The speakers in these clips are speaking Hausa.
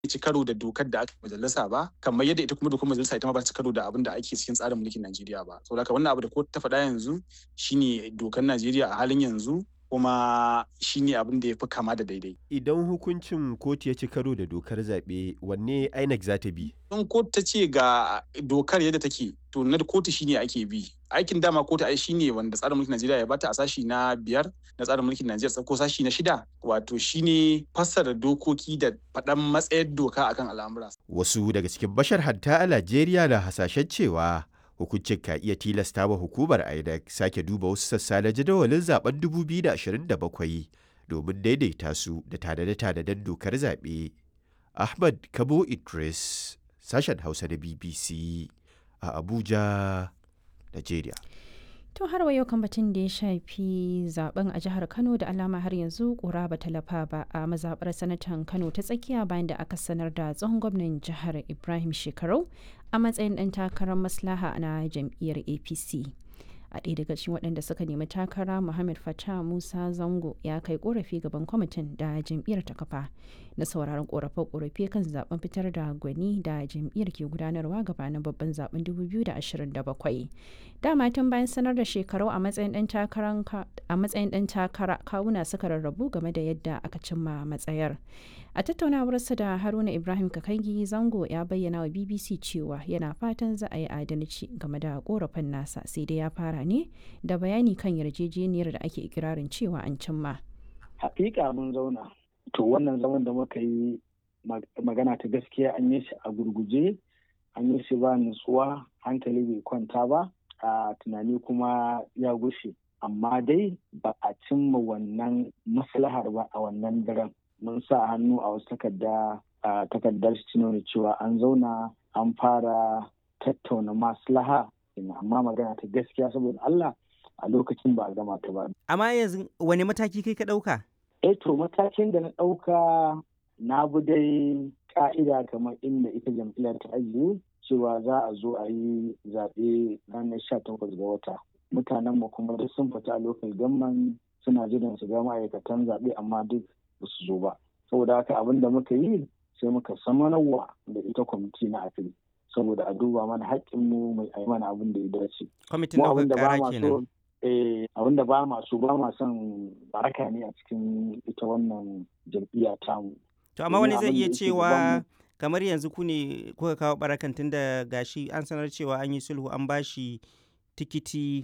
ci karo da dokar da aka majalisa ba kamar yadda ita kuma dokar majalisa ita ma ba ta karo da abin da ake cikin tsarin mulkin Najeriya ba saboda haka wannan abu da kotu ta faɗa yanzu shine dokar Najeriya a halin yanzu kuma shine abin da ya fi kama da daidai. Idan hukuncin kotu ya ci karo da dokar zaɓe wanne INEC za ta bi? In kotu ta ce ga dokar yadda take to na kotu shine ake bi. Aikin dama kotu ai shine wanda tsarin mulkin Najeriya ya bata a sashi na biyar na tsarin mulkin Najeriya ko sashi na shida wato shine fassara dokoki da faɗan matsayar doka akan al'amura. Wasu daga cikin bashar hatta a Najeriya na hasashen cewa hukuncin ka iya tilasta wa hukumar INEC sake duba wasu sassa na jadawalin zaben 2027 domin daidaita su da tanade-tanaden dokar zaɓe. Ahmad Kabo Idris, sashen Hausa da BBC a Abuja, Najeriya. To har wa yau kan batun da ya shafi zaben a jihar Kano da alama har yanzu kura ba talafa ba a mazabar sanatan Kano ta tsakiya bayan da aka sanar da tsohon gwamnan jihar Ibrahim Shekarau a matsayin ɗan takarar maslaha na jam'iyyar APC. a ɗaya daga cikin waɗanda suka nemi takara muhammad fatah musa zango ya kai korafi gaban kwamitin da jam'iyyar ta kafa na sauraron korafe-korafe kan zaben fitar da gwani da jam'iyyar ke gudanarwa gabanin babban zaben 2027 dama tun bayan sanar da shekaru a matsayin ɗan takara kawuna suka rarrabu game da yadda aka cimma matsayar a tattaunawarsa da haruna ibrahim kakangi zango ya bayyana wa bbc cewa yana fatan za a yi adalci game da korafin nasa sai dai ya fara ne da bayani kan yarjejeniyar da ake ikirarin cewa an cimma hakika mun zauna to wannan zaman da muka yi magana ta gaskiya an yi shi a gurguje an yi shi ba nutsuwa hankali bai kwanta ba a tunani kuma ya gushe amma dai ba a cimma wannan maslahar ba a wannan daren mun sa hannu a wasu takarda a takardar shi nuna cewa an zauna an fara tattauna maslaha amma magana ta gaskiya saboda Allah a lokacin ba a gama ta ba. Amma yanzu wani mataki kai ka ɗauka? Eh to matakin da na ɗauka na bi dai ka'ida kamar inda ita jam'iyyar ta ajiye cewa za a zo a yi zaɓe ranar sha takwas ga wata. Mutanen mu kuma duk sun fita a lokacin gamman suna jiran su ga ma'aikatan zaɓe amma duk ba su zo ba saboda haka abin da muka yi sai muka samanarwa da ita kwamiti na afil saboda a duba mana haƙƙinmu mai ai mana abin da ya dace. Kwamitin ɗaukar ƙara kenan. abin da ba masu ba ma son baraka ne a cikin ita wannan jam'iyya tamu. To amma wani zai iya cewa kamar yanzu ku ne kuka kawo barakan tun da gashi an sanar cewa an yi sulhu an bashi tikiti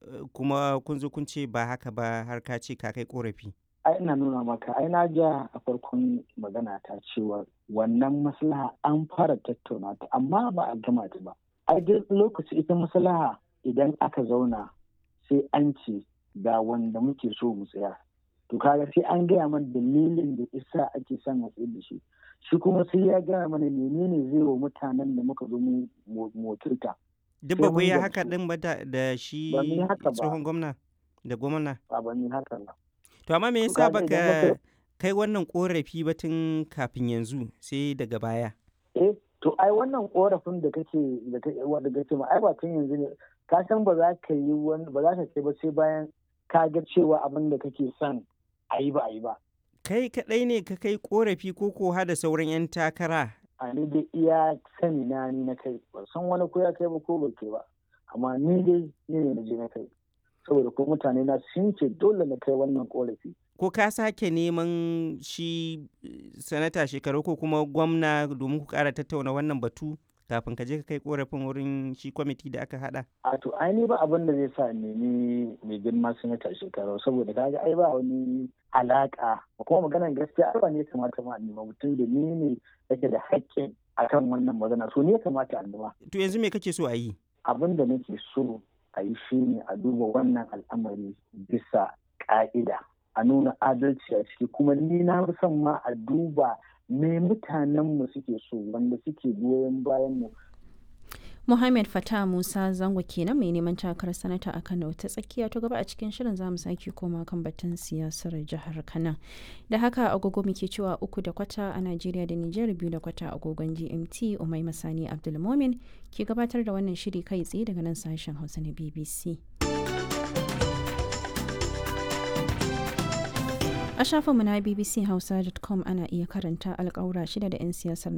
kuma kun zo kun ce ba haka ba har ka ce ka kai korafi. ai ina nuna maka ai na ja a farkon magana ta cewa wannan maslaha an fara tattauna ta amma ba a gama ta ba ai duk lokaci ita maslaha idan aka zauna sai an ce ga wanda muke so mu tsaya to kaga sai an gaya mana dalilin da isa ake son a tsaye da shi shi kuma sai ya gaya mana menene zai wa mutanen da muka zo mu motarta duk ba ku yi haka din ba da shi tsohon gwamna da gwamna ba ba ni haka ba To amma me yasa baka kai wannan korafi ba tun kafin yanzu sai daga baya? Eh, to ai wannan korafin da kake da kake wanda kake ma ai ba tun yanzu ne ka san ba za ka yi wani ba za ka kai ba sai bayan ka ga cewa abin da kake son a yi ba a yi ba. Kai kaɗai ne ka kai korafi ko ko da sauran 'yan takara? A ni dai iya sani na ni na kai ba san wani ko ya kai ba ko ba kai ba amma ni dai ni ne na je na kai. saboda ko mutane na sun ce dole na kai wannan korafi. Ko ka sake neman shi sanata shekaru ko kuma gwamna domin ku kara tattauna wannan batu kafin ka je ka kai korafin wurin shi kwamiti da aka hada? A to ai ni ba abin da zai sa nemi mai girma sanata shekaru saboda kaga ai ba wani alaka kuma maganar gaskiya ai ba ne kamata ma nema mutum da ni ne yake da haƙƙin akan wannan magana so ne kamata a nema. To yanzu me kake so a yi? Abin da nake so a yi shi ne a duba wannan al'amari bisa ƙa'ida a nuna adalci a ciki kuma ni na fi son ma a duba me mutanenmu suke so wanda suke goyon bayan mu Muhammad Fatah Musa Zango kenan mai neman takarar sanata a Kano ta tsakiya ta gaba a cikin shirin zamu sake koma kan batun siyasar jihar Kano. Da haka agogo muke cewa uku da kwata a Najeriya da Nijar biyu da kwata agogon GMT Umai Masani Abdulmomin ke gabatar da wannan shiri kai tsaye daga nan sashen Hausa na BBC. A shafinmu na bbchausa.com ana iya karanta alƙawura shida da 'yan siyasar